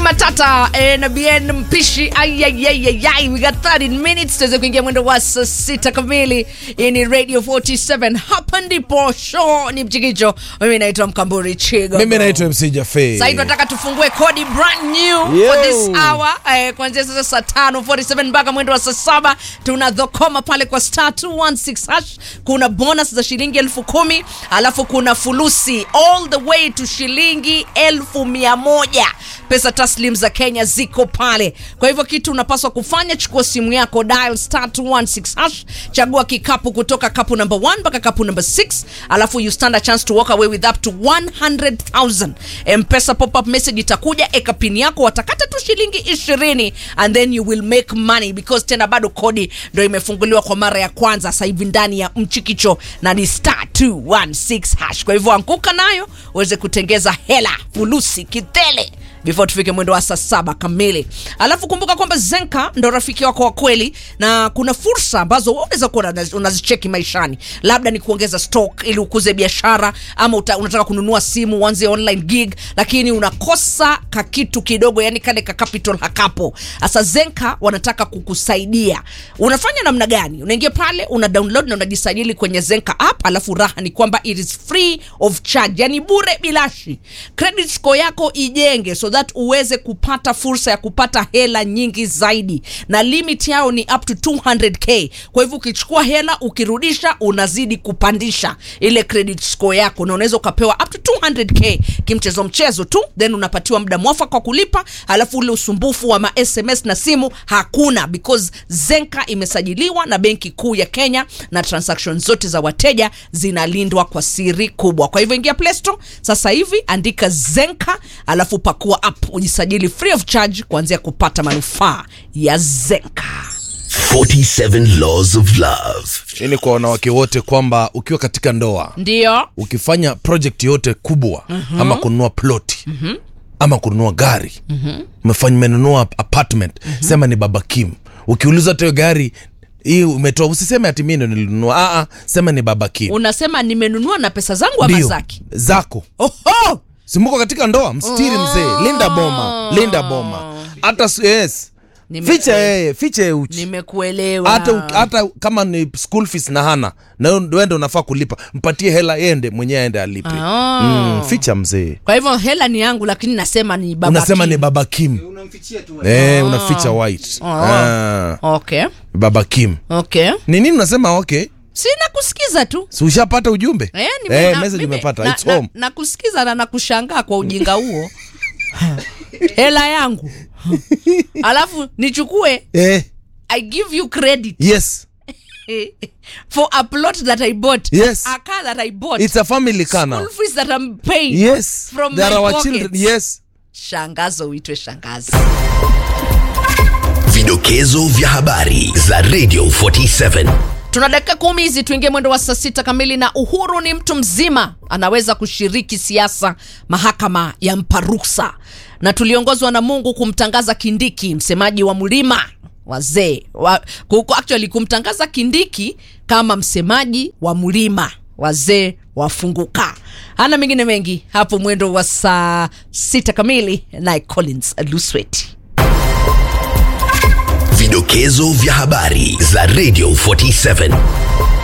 matata eh, na bien mpishi ayayayayay we got 13 minutes tuweze kuingia mwendo wa saa sita kamili hii ni radio 47 hapa ndipo show ni mchikicho mimi naitwa mkamburi chigo mimi naitwa mc jafe sasa hivi tunataka tufungue kodi brand new Yo. for this hour eh, kuanzia sasa saa tano 47 mpaka mwendo wa saa saba tuna dhokoma pale kwa star 216 hash kuna bonus za shilingi elfu kumi alafu kuna fulusi all the way to shilingi elfu mia moja pesa taslim za kenya ziko pale kwa hivyo kitu unapaswa kufanya chukua simu yako dial star 216 hash chagua kikapu kutoka kapu number 1 mpaka kapu number 6 alafu you stand a chance to walk away with up to 100000 mpesa pop up message itakuja eka pin yako watakata tu shilingi 20 and then you will make money because tena bado kodi ndo imefunguliwa kwa mara ya kwanza sasa hivi ndani ya mchikicho na ni star 216 hash kwa hivyo anguka nayo uweze kutengeza hela fulusi kitele before tufike mwendo wa saa saba kamili alafu kumbuka kwamba zenka ndo rafiki wako wa kweli na kuna fursa ambazo wewe unaweza kuwa unazi- unazicheki maishani labda ni kuongeza stock ili ukuze biashara ama uta, unataka kununua simu uanze online gig lakini unakosa kakitu kidogo yani kale ka capital hakapo sasa zenka wanataka kukusaidia unafanya namna gani unaingia pale una download na unajisajili kwenye zenka app alafu raha ni kwamba it is free of charge yani bure bilashi credit score yako ijenge so that uweze kupata fursa ya kupata hela nyingi zaidi na limit yao ni up to 200k kwa hivyo ukichukua hela ukirudisha unazidi kupandisha ile credit score yako na unaweza ukapewa up to 200k kimchezo mchezo tu then unapatiwa muda mwafaka wa kulipa alafu ule usumbufu wa ma sms na simu hakuna because zenka imesajiliwa na benki kuu ya kenya na transaction zote za wateja zinalindwa kwa siri kubwa kwa hivyo ingia play store sasa hivi andika zenka alafu pakua app ujisajili free of charge kuanzia kupata manufaa ya zenka 47 Laws of Love. hii ni kwa wanawake wote kwamba ukiwa katika ndoa ndio ukifanya project yote kubwa mm-hmm. ama kununua ploti mm-hmm. ama kununua gari mm-hmm. umefanya umenunua apartment mm-hmm. sema ni baba kim ukiuliza hata hiyo gari hii umetoa usiseme ati mimi ndo nilinunua Aa, sema ni baba kim unasema nimenunua na pesa zangu ama Ndio, zaki zako oho simuko katika ndoa mstiri mzee linda boma linda boma hata s- yes Nime- ficha yeye ficha yeye uchi nimekuelewa hata u- hata kama ni school fees na hana na wende unafaa kulipa mpatie hela yende mwenyewe aende alipe Ah. mm, ficha mzee kwa hivyo hela ni yangu lakini nasema ni baba unasema Kim. ni baba kim eh, unaficha white ah. okay baba kim okay ni nini unasema okay sina kusikiza tu si ushapata ujumbe Eh, nime- eh, na- message mimi- umepata na- It's na- home nakusikiza na nakushangaa kwa ujinga huo hela yangu alafu nichukue eh, i give you credit yes for a plot that i bought Yes. a car that i bought it's a family car now school fees that i'm paying yes from there my are our pocket. children yes shangazo uitwe shangazi Vidokezo vya habari za Radio 47. tuna dakika kumi hizi tuingie mwendo wa saa sita kamili na uhuru ni mtu mzima anaweza kushiriki siasa mahakama ya mpa ruksa na tuliongozwa na mungu kumtangaza kindiki msemaji wa mlima wazee wa, kuku- actually kumtangaza kindiki kama msemaji wa mlima wazee wafunguka hana mengine mengi hapo mwendo wa saa sita kamili naye collins lusweti Vidokezo vya habari za Radio 47.